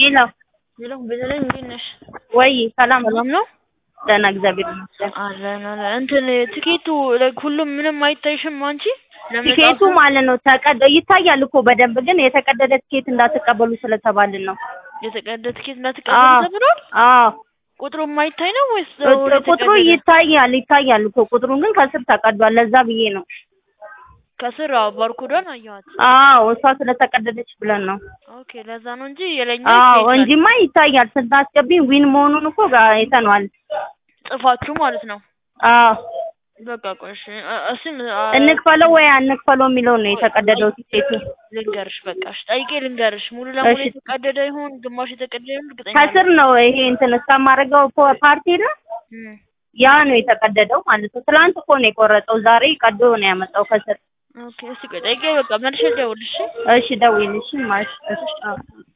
ሄሎ ሄሎ ቤተልሔም እንዴት ነሽ? ወይ ሰላም ነው? ሰላም ነው ደህና እግዚአብሔር ይመስገን። አለን አለን። እንትን ትኬቱ like ሁሉም ምንም አይታይሽም አንቺ? ለመጻፍ ቲኬቱ ማለት ነው ተቀደ ይታያል እኮ በደንብ ግን የተቀደደ ቲኬት እንዳትቀበሉ ስለተባልን ነው። የተቀደደ ትኬት እንዳትቀበሉ አዎ ተብሏል? አዎ ቁጥሩ የማይታይ ነው ወይስ ቁጥሩ- ቁጥሩ የተቀደደ? ይታያል ይታያል እኮ ቁጥሩን ግን ከስር ተቀዷል። ለዛ ብዬ ነው። ከስር አዎ ባርኮዷን አየኋት። አዎ እሷ ስለተቀደደች ብለን ነው። ኦኬ ለዛ ነው እንጂ የላይኛው አዎ ይታያል። እንጂማ ይታያል። ስታስገቢ ዊን መሆኑን እኮ ጋ- አይተነዋል። ጽፋችሁ ማለት ነው። አዎ በቃ ቆይ እሺ እ- እሱም አ- እንክፈለው ወይ አንክፈለው የሚለው ነው የተቀደደው ቲኬቱ። ልንገርሽ በቃ እሺ ጠይቄ ልንገርሽ። ሙሉ ለሙሉ እሺ የተቀደደ ይሁን ግማሽ የተቀደደ ይሁን እርግጠኛ ከስር አይደለሁም። ነው ይሄ እንትን እስከማደርገው ፓርቲ ነው እም፣ ያ ነው የተቀደደው ማለት ነው። ትላንት እኮ ነው የቆረጠው። ዛሬ ቀዶ ነው ያመጣው ከስር። ኦኬ እስኪ ቆይ ጠይቄ በቃ መልሼ ልደውልልሽ። እሺ ደውይልሽ ማለት እሺ አዎ